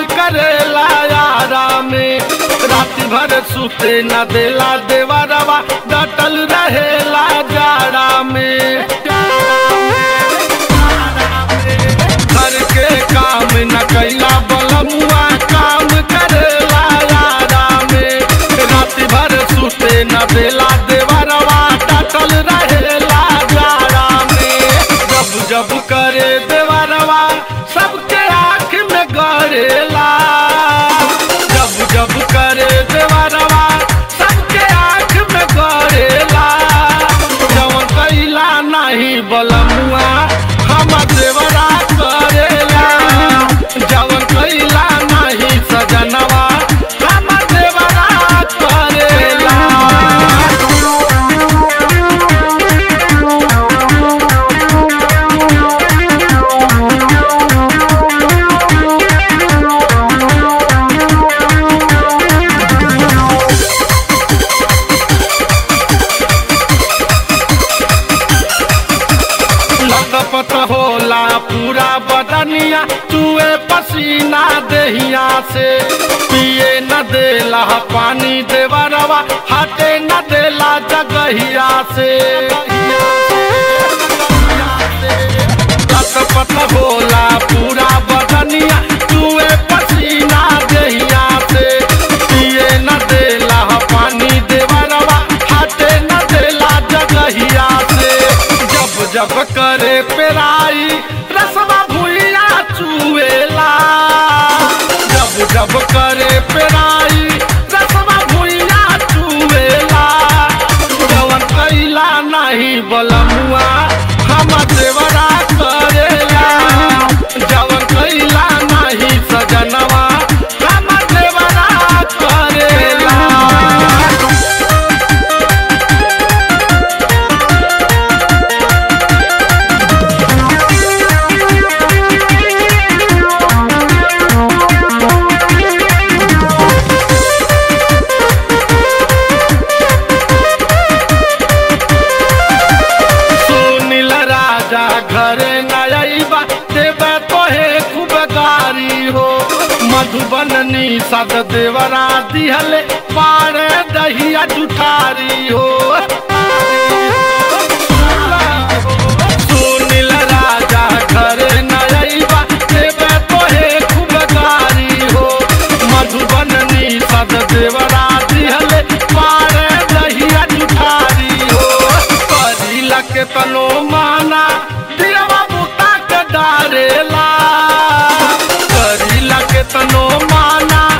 करेला यारा में रात भर सुते न देला देवरवा डटल रहेला जाड़ा में घर के काम न कैला बलमुआ काम करेला यारा में रात भर सुते न देला देवरवा डटल रहेला जाड़ा में जब जब करे देवरवा सबके आँख में गरेला जब जब करे देवरवा सबके आँख में गरेला जवन कैला नहीं बलमुआ हम देवरा करेला जवन कैला नहीं सजनवा हम देवरा करेला लटपट होला पूरा बदनिया चुए पसीना देहिया से पिए न देला पानी देवरवा हटे न देला जगहिया से लटपट होला पूरा बदनिया चुए पसीना देहिया से पिए न देला पानी देवरवा हटे न देला जगहिया से जब जब करे पेराई रसवा भुइया चुएला जब जब करे पेराई रसवा भुइया चुएला जवन कैला नहीं बलमुआ हम देवरा करेला जवन कैला नहीं सजनवा हम देवरा करेला सुनील राजा घरे नयबा देवे तोहे खूब गारी हो मधुबन निषद देवरा दिहले पारे दहिया जुठारी हो सुनील राजा घरे नयबा देवे तोहे खूब गारी हो मधुबन निषद देवरा दिहले पारे दहिया जुठारी हो करीला के तनो माना दिलवा बुता के डारेला करीला के तनो माना